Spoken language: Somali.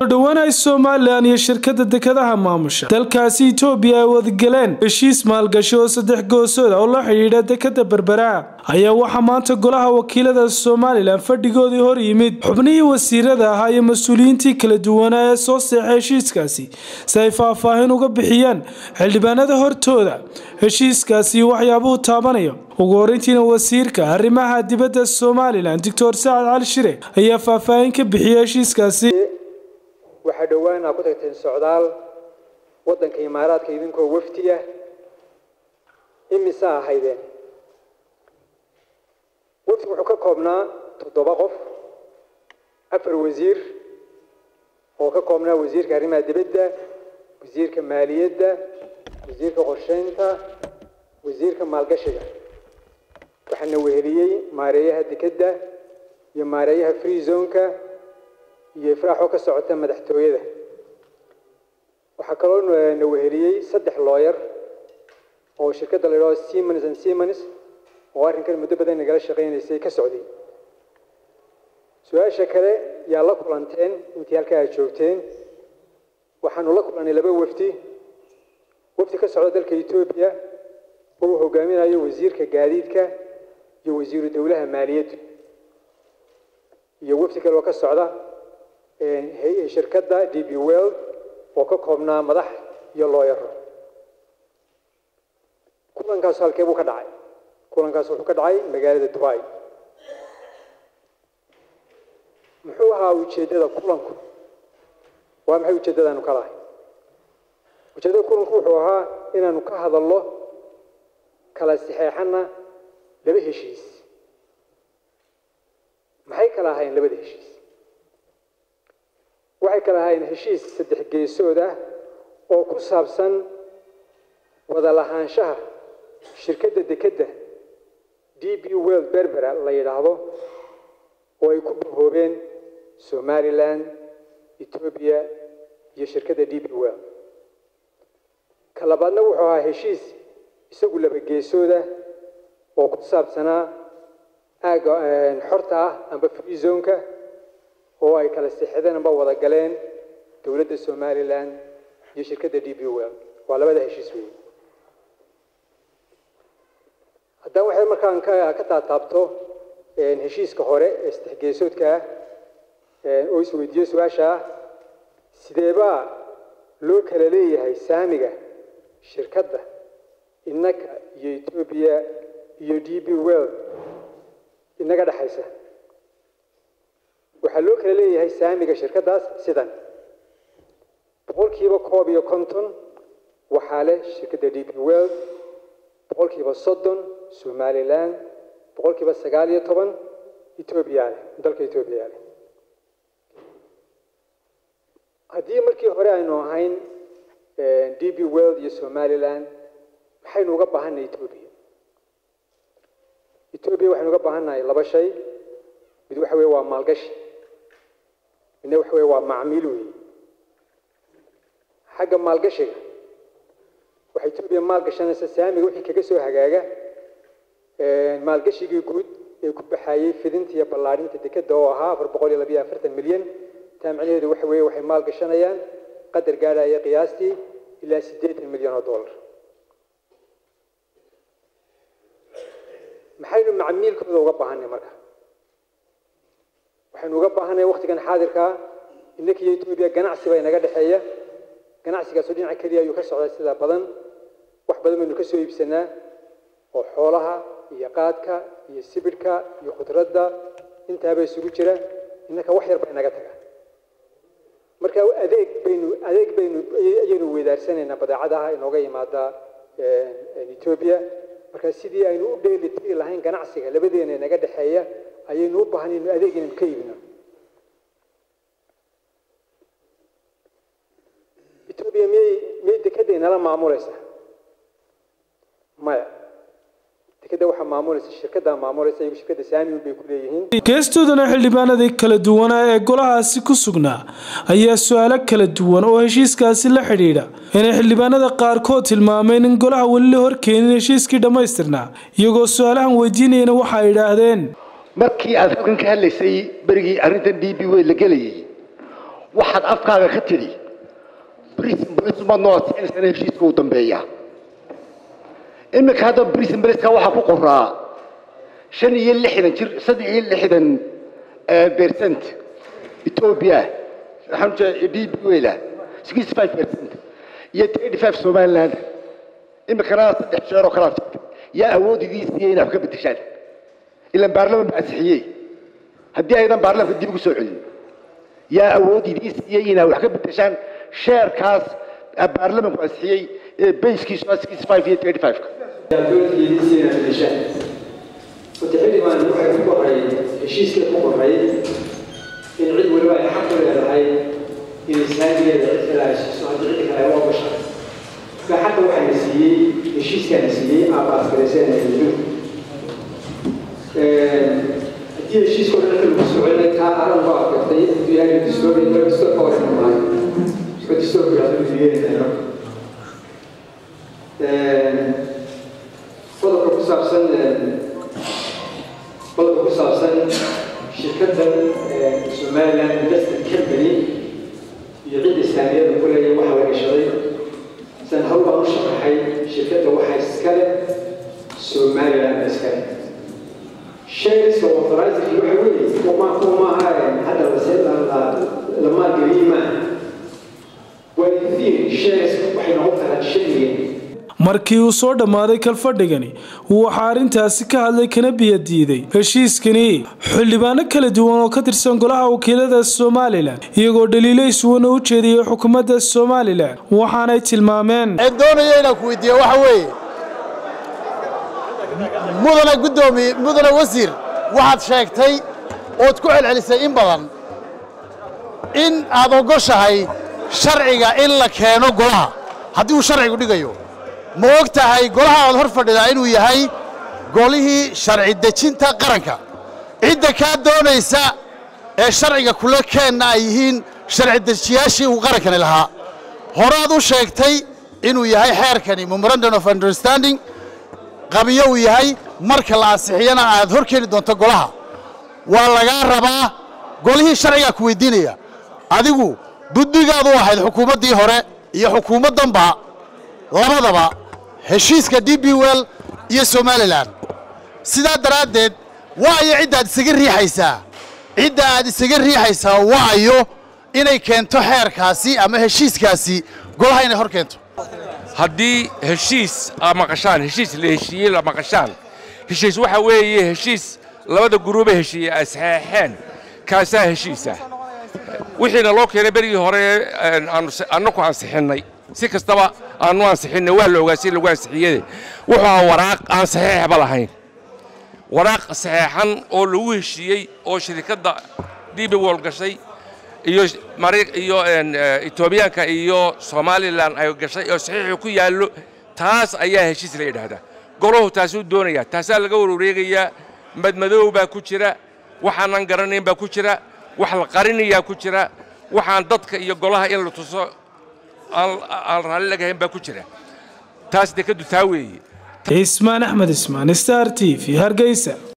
dhowaan ay somalilan iyo shirkada dekadaha maamusha dalkaasi itoobiya ay wadagaleen heshiis maalgashi oo saddex goosooda oo la xidhiidha dekada berbera ayaa waxaa maanta golaha wakiilada somalilan fadhigoodii hor yimid xubnihii wasiirada ahaa iyo mas-uuliyiintii kala duwanaa ee soo seexay heshiiskaasi si ay faahfaahin uga bixiyaan xildhibaanada hortooda heshiiskaasi waxyaabuhu taabanayo ugu horeyntiina wasiirka arrimaha dibadda somalilan doctor sacad cali shire ayaa faahfaahin ka bixiyay heshiiskaasi waxaa dhowaan aa ku tagteen socdaal waddanka imaaraadka idinkoo wafdi ah imisa ahaydeen wafdi wuxuu ka koobnaa toddoba qof afar wasiir oo ka koobnaa wasiirka arrimaha dibadda wasiirka maaliyadda wasiirka qorsheynta wasiirka maalgashiga waxaana weheliyey maareeyaha dekedda iyo maareeyaha free zoneka iyo ifraaxoo ka socota madaxtooyada waxaa kaloo na weheliyey saddex looyar oo shirkadda la yidhahdo siemens and siemens oo arrinkan muddo badan nagala shaqaynaysay ka socday su-aasha kale yaa la kulanteen intii halkaa aad joogteen waxaanu la kulannay laba wafdi wafdi ka socda dalka etoobiya oo uu hogaaminayo wasiirka gaadiidka iyo wasiiru dowlaha maaliyaddu iyo wafdi kale oo ka socda shirkadda d b world oo ka koobnaa madax iyo looyaro kulankaas halkee buu ka dhacay kulankaas wuxuu ka dhacay magaalada dubai muxuu ahaa ujeeddada kulanku waa maxay ujeeddadaanu ka lahay ujeeddada kulanku wuxuu ahaa inaanu ka hadalno kala saxeexana laba heshiis maxay kala ahayn labada heshiis waxay kala ahayn heshiis saddex geesood ah oo ku saabsan wada lahaanshaha shirkadda dekedda d b world berbera la yidhaahdo oo ay ku bahoobeen somalilan etoobiya iyo shirkadda d b world ka labaadna wuxuu ahaa heshiis isagu laba geesooda oo ku saabsanaa aaga xorta ah amba free zoneka oo ay kala sixideen amba wada galeen dowladda somalilan iyo shirkadda d b world waa labada heshiis weeye haddaan waxay markaan ka taataabto heshiiska hore ee saddex geesoodka ah oo isweydiiyo su-aasha ah sideebaa loo kala leeyahay saamiga shirkadda innaka iyo etoobiya iyo d b world inaga dhexaysa waxaa loo kala leeyahay saamiga shirkaddaas sidan boqolkiiba koob iyo konton waxaa leh shirkadda d b world boqolkiiba soddon somalilan boqolkiiba sagaal iyo toban etoobiya leh dalka etoobiya leh haddii markii hore aynu ahayn d b world iyo somalilan maxaynu uga baahannahay etoobiya etoobiya waxaynu uga baahannahay laba shay mid waxa weye waa maalgashi midna waxa weye waa macmiil weeye xagga maalgashiga waxay etoobiya maalgashanaysa saamiga wixii kaga soo hagaaga maalgashigii guud ee ku baxayey fidinta iyo ballaadhinta dekedda oo ahaa afar boqol iyo labayo afartan milyan taa macnaheedu waxa weeye waxay maalgashanayaan qadar gaadhaya qiyaastii ilaa siddeetan milyan oo dollar maxaynu macmiilkooda uga baahanay marka waxaynu uga baahanay waktigan xaadirkaa innaka iyo etoobiya ganacsi baa inaga dhexeeya ganacsigaasoo dhinaca keliya ayuu ka socdaa sida badan wax badan baynu ka soo iibsanaa oo xoolaha iyo qaadka iyo sibidhka iyo khudradda intaaba isugu jira innaka wax yar baa inaga taga marka adeeg baynu adeeg baynu ayaynu weydaarsanaynaa badeecadaha inooga yimaada etoobiya marka sidii aynu u dheeli tiri lahayn ganacsiga labadeena inaga dhexeeya ayaynu u baahan inu adeeg inaynu ka iibino etoobiya miyay miyay dekedda inala maamulaysaa maya dekedda waxaa maamulaysa shirkaddaa maamulaysa iyagu shirkadda saamiun bay ku leeyihiin geestoodana xildhibaanadii kala duwanaa ee golahaasi ku sugnaa ayaa su-aalo kala duwan oo heshiiskaasi la xidhiidha inay xildhibaanada qaarkood tilmaameen in golaha weli la horkeenin heshiiskii dhammaystirnaa iyagoo su-aalahan weydiinayana waxa ay idhaahdeen markii aad halkan ka hadlaysay berigii arrintan d b w la gelayay waxaad afkaaga ka tidhi brisin balisuma noosixinaysan heshiiska uu dambeeya iminka hadda brisin baliska waxaa ku qoraa shan iyo lixdan jir saddex iyo lixdan percent ethiopia waxaan ujeeda d b wela sixty five percent iyo thirty five somaliland iminkana saddex jeer oo kalaa jirta yaa awood idii siiyey inaad wax ka bedeshaan ilan baarlaman baa ansixiyey haddii aydan baarlamanka dib ugu soo celin yaa awood idii siiyey inaad wax ka bedeshaan sheerkaas baarlamanku ansixiyey ee bayskiisu waa sixty five iyo thirty five-ka mutaxilimaan waxay ku qoray heshiiskay ku qoray in cid waliba ay xaq u leedahay inay saamigeeda cid kale ay siiso haddii cid kale ay u ogasha marka xaqa waxaa la siiyey heshiiskaana siiyey aabaasgarayseen adduunka haddii heshiiska oo dhan lagu soconay taa aran baa gartay hadduu yahay distoor distoor ka hor imaan oo distoorku yahdo yeelinaya qodobka ku saabsan qodobka ku saabsan shirkaddan somaliland investment company iyo cidda islaamiyada ku leeyahay waxaa la gashaday san hawl baan u sharaxay shirkadda waxaa iskale somaliland iskale sheegayska authorizing waxa weeye kuma kuma hadda la maalgeliyey maaha waa in sheegayska waxay noqon karaa shaygan markii uu soo dhammaaday kalfadhigani waxaa arrintaasi ka hadlay kana biya diiday heshiiskani xildhibaano kala duwan oo ka tirsan golaha wakiilada somalilan iyagoo dhaliilo iswana u jeediyey xukuumadda somalilan waxaanay tilmaameen doonaya inaan ku weydiiye waxa weeye mudane guddoomiye mudane wasiir waxaad sheegtay ood ku celcelisay in badan in aad ogoshahay sharciga in la keeno golaha haddii uu sharcigu dhigayo ma og tahay golaha aad hor fadhidaa inuu yahay golihii sharci dejinta qaranka cidda kaa doonaysa ee sharciga kula keenna ay yihiin sharci dejiyaashii uu qarankani lahaa horaad u sheegtay inuu yahay xeerkani memorandum of understanding qabiyo uu yahay marka la ansixiyana aad hor keeni doonto golaha waa lagaa rabaa golihii sharcigaa ku weydiinaya adigu buddigaad u ahayd xukuumaddii hore iyo xukuumaddanba labadaba heshiiska d b well iyo somalilan sidaa daraaddeed waayo cidda aad isaga riixaysaa cidda aad isaga riixaysaa waayo inay keento xeerkaasi ama heshiiskaasi golaha inay hor keento haddii heshiis aad maqashaan heshiis la heshiiyey la maqashaan heshiis waxa weeye heshiis labada guruube heshiiye ay saxeexeen kaasaa heshiisa wixiina loo keenay berigii hore annaku ansixinnay si kastaba aanu ansixinnay waa la ogaa si lagu ansixiyade wuxuu ahaa waraaq aan saxeexba lahayn waraaq saxeexan oo lagu heshiiyey oo shirikadda dibi wol gashay iyo iyo etoobiyaanka iyo somalilan ay gashay oo saxiixu ku yaallo taas ayaa heshiis la yidhaahdaa golahu taasuu doonayaa taasaa laga warwareegayaa madmadow baa ku jira waxaanan garanayn baa ku jira wax la qarinayaa ku jira waxaan dadka iyo golaha in la tuso aan raalli lagahayn baa ku jira taas dekaddu taa weeye ismaan axmed ismaan star t v hargeysa